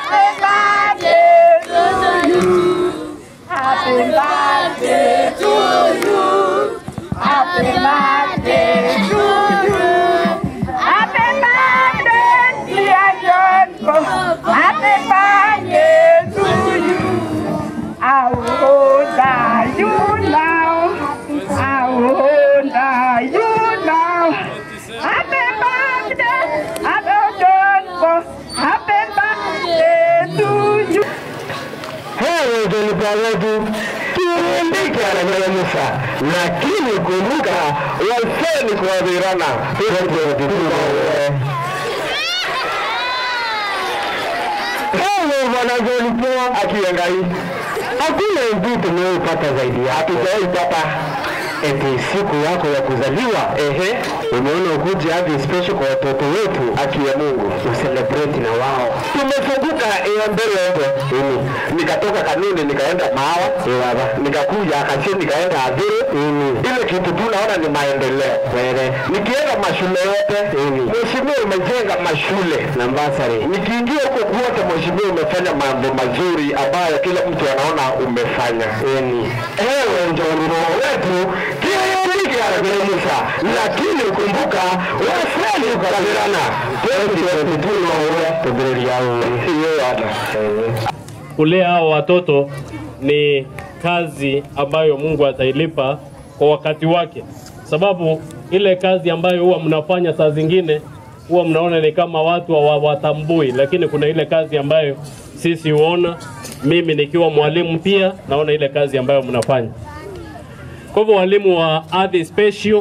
Heri utalipa wetu turundike ananyelemusha, lakini kumbuka waseni kuadhirana Ewe mwanazolipoa akiangai, hakuna mtu tumeupata zaidi yake, hatujaipata eti siku yako ya kuzaliwa ehe, umeona ukuje hadi special kwa watoto wetu, haki ya Mungu uselebrate na wao. Tumefunguka ya mbele huko ini, nikatoka kanuni nikaenda Mawa Iwaba, nikakuja Akasie nikaenda Adhuru ini, ile kitu tu naona ni maendeleo wele. Nikienda mashule yote ini, mheshimiwa umejenga mashule na mbasari, nikiingia huko kwote, mheshimiwa umefanya mambo mazuri ambayo kila mtu anaona umefanya ini. Ewe njoruro wetu kiikiarabiremusa lakini kumbuka waseli ukarabirana twetitwetutunoure tubiririauri iyo yana kulea hao watoto ni kazi ambayo Mungu atailipa kwa wakati wake, sababu ile kazi ambayo huwa mnafanya saa zingine huwa mnaona ni kama watu hawatambui, lakini kuna ile kazi ambayo sisi huona. Mimi nikiwa mwalimu pia naona ile kazi ambayo mnafanya. Kwa hivyo walimu wa Ardhi Special,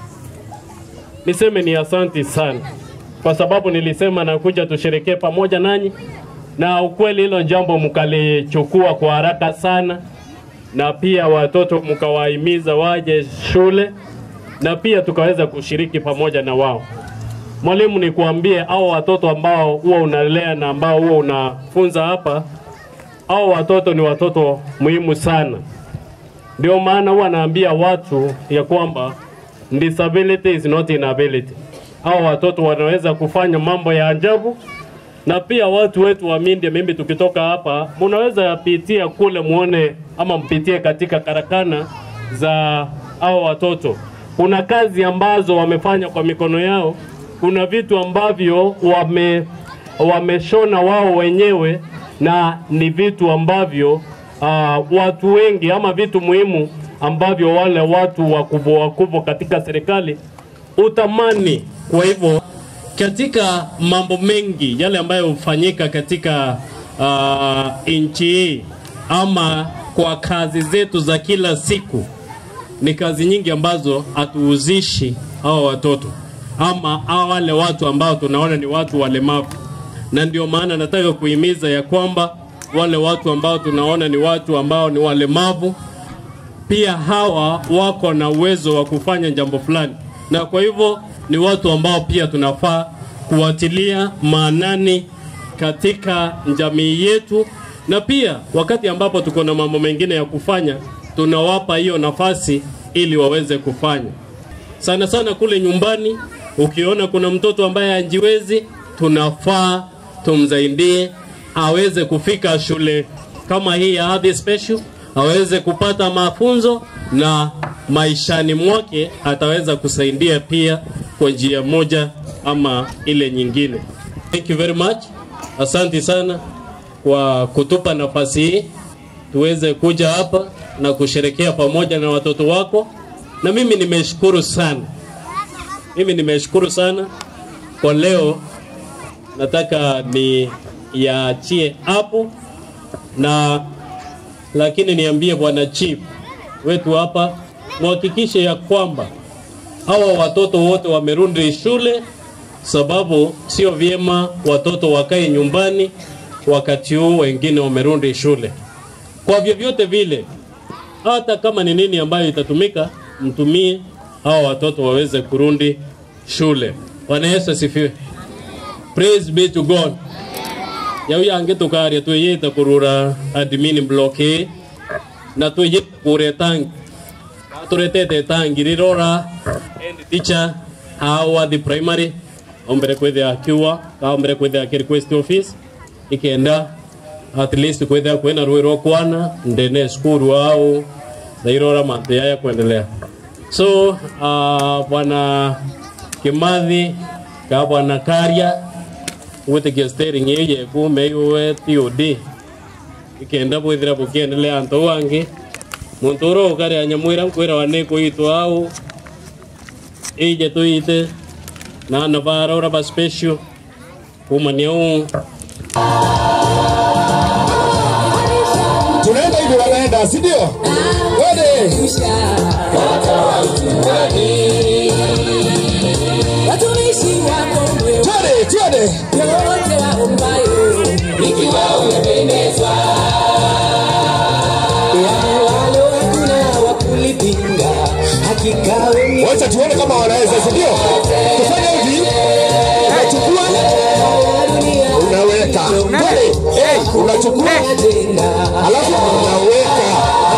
niseme ni asanti sana, kwa sababu nilisema nakuja tusherekee pamoja nanyi, na ukweli hilo jambo mkalichukua kwa haraka sana, na pia watoto mkawahimiza waje shule, na pia tukaweza kushiriki pamoja na wao. Mwalimu, nikuambie hao watoto ambao huwa unalea na ambao huwa unafunza hapa, hao watoto ni watoto muhimu sana. Ndio maana huwa naambia watu ya kwamba disability is not inability. Hao watoto wanaweza kufanya mambo ya ajabu, na pia watu wetu wa Mindya, mimi tukitoka hapa, munaweza pitia kule muone ama mpitie katika karakana za hao watoto. Kuna kazi ambazo wamefanya kwa mikono yao, kuna vitu ambavyo wame wameshona wao wenyewe na ni vitu ambavyo uh, watu wengi ama vitu muhimu ambavyo wale watu wakubwa wakubwa katika serikali utamani. Kwa hivyo katika mambo mengi yale ambayo hufanyika katika uh, nchi hii ama kwa kazi zetu za kila siku, ni kazi nyingi ambazo hatuuzishi hawa watoto ama hawa wale watu ambao tunaona ni watu walemavu, na ndio maana nataka kuhimiza ya kwamba wale watu ambao tunaona ni watu ambao ni walemavu pia hawa wako na uwezo wa kufanya jambo fulani, na kwa hivyo ni watu ambao pia tunafaa kuwatilia maanani katika jamii yetu, na pia wakati ambapo tuko na mambo mengine ya kufanya, tunawapa hiyo nafasi ili waweze kufanya. Sana sana kule nyumbani, ukiona kuna mtoto ambaye hajiwezi, tunafaa tumsaidie aweze kufika shule kama hii ya Ardhi Special, aweze kupata mafunzo na maishani mwake ataweza kusaidia pia kwa njia moja ama ile nyingine. Thank you very much. Asante sana kwa kutupa nafasi hii tuweze kuja hapa na kusherekea pamoja na watoto wako, na mimi nimeshukuru sana, mimi nimeshukuru sana kwa leo. Nataka ni yaachie hapo na lakini niambie bwana chief wetu hapa, muhakikishe ya kwamba hawa watoto wote wamerudi shule, sababu sio vyema watoto wakae nyumbani wakati huu wengine wamerudi shule. Kwa vyovyote vile, hata kama ni nini ambayo itatumika, mtumie hawa watoto waweze kurudi shule. Bwana Yesu asifiwe. Praise be to God. Yau yange tukaria twiyite kurura admin block A na twiyite kure tangi turetete tangi rirora end teacher hawa the primary ombere kwithia kiwa ka ombere kwithia ki request office ikenda at least kwithia kwina rwi rwa kwana ndene skuru au nairora manthi yaya kuendelea so uh, bwana kimathi ka bwana karia gwitikia steering iyo yeku meiwe TOD ikenda bwithira bukiendelea antu wangi muntu ura ukaria nyamwira nkwira wa nikuitwa au ije tuite na navara ura ba special kumania uu tunaenda hivi wanaenda si ndio Twende. watumishi wako mwema Twende, twende. wote waombayo ikiwa umependezwa yaani walo hakuna wa kulipinga hakika wewe wacha tuone kama wanaweza si ndio tufanye hivi unachukua dunia unaweka Twende. hey, unachukua tena alafu unaweka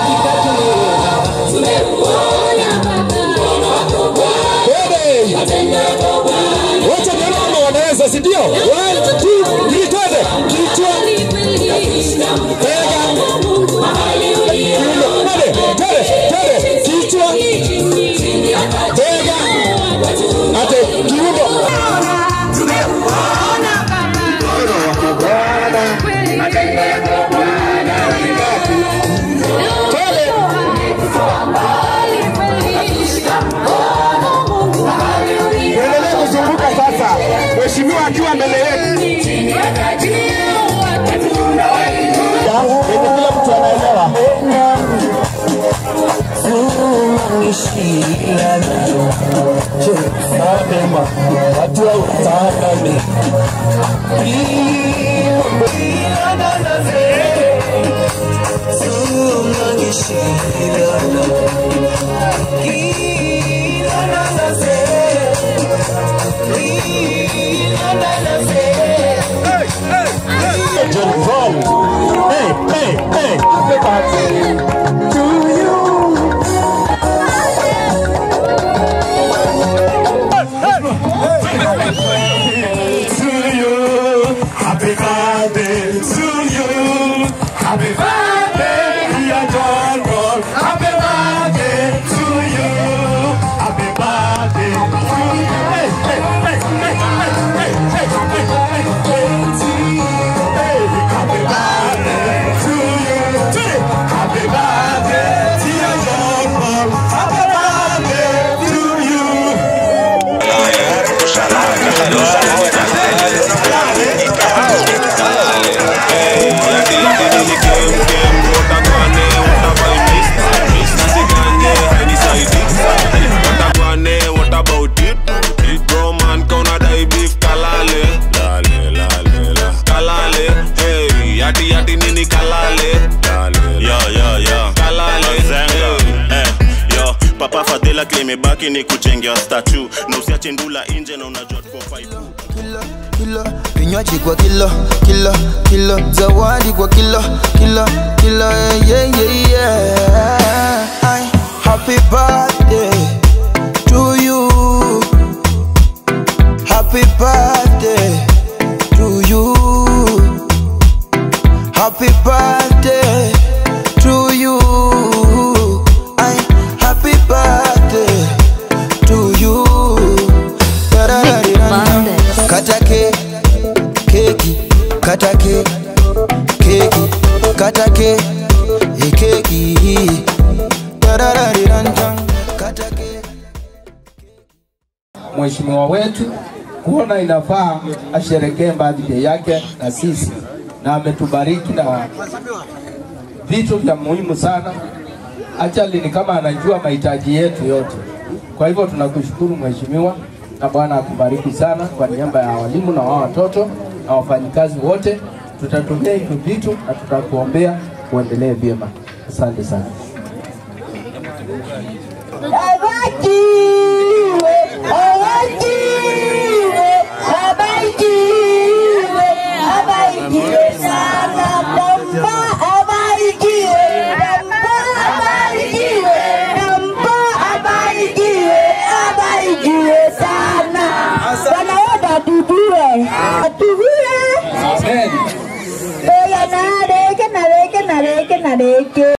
Twende. wacha tuone kama wanaweza si ndio One, two, three, twende kichwa bega kiuno twende twende twende kichwa bega ate kiuno Tuendelee kuzunguka sasa, mheshimiwa akiwa mbele yetu. Kila mtu anaelewa. John Paul. Hey, hey, hey. Happy birthday to you. to you. Happy birthday to you. Happy birthday, dear John Paul. Happy birthday to you. Happy birthday to you. Hey, hey, hey, hey, hey, hey, hey, hey, hey, hey, to you. Hey, happy birthday to you. Hey, happy birthday, dear John Paul. Happy birthday to you. What about it? Bro man, kauna dai beef kalale. Lale, lale, la. Kalale, hey, yati yati nini kalale. Lale, yo, yo, yo. Kalale, Zenga. Eh, yo papa fadhila klimebaki ni kujengea statu na usiache ndula nje na unajua tuko faipu kilo kilo vinywaji kwa kilo kilo kilo zawadi kwa kilo kilo kilo yeah, yeah, yeah, yeah. Ay, happy birthday to you happy birthday to you happy birthday to you Ay, happy birthday to you Da-da-da-di-da-da. Kata ke, keki, kata ke, keki, kata ke, eh, keki. Da-da-da-di-da-da. Kata ke. mheshimiwa wetu kuona inafaa asherekee birthday yake na sisi, na ametubariki na vitu vya muhimu sana. Actually ni kama anajua mahitaji yetu yote. Kwa hivyo tunakushukuru mheshimiwa, na Bwana akubariki sana kwa niaba ya walimu na wao watoto na wafanyikazi wote. Tutatumia hivyo vitu na tutakuombea uendelee vyema. Asante sana. Abarikiwe, abarikiwe, abarikiwe, abarikiwe sana Baba, abarikiwe, Baba, abarikiwe, Baba, abarikiwe, abarikiwe sana. Bwana wote atubiwe, atubiwe. Amen. na rĩngĩ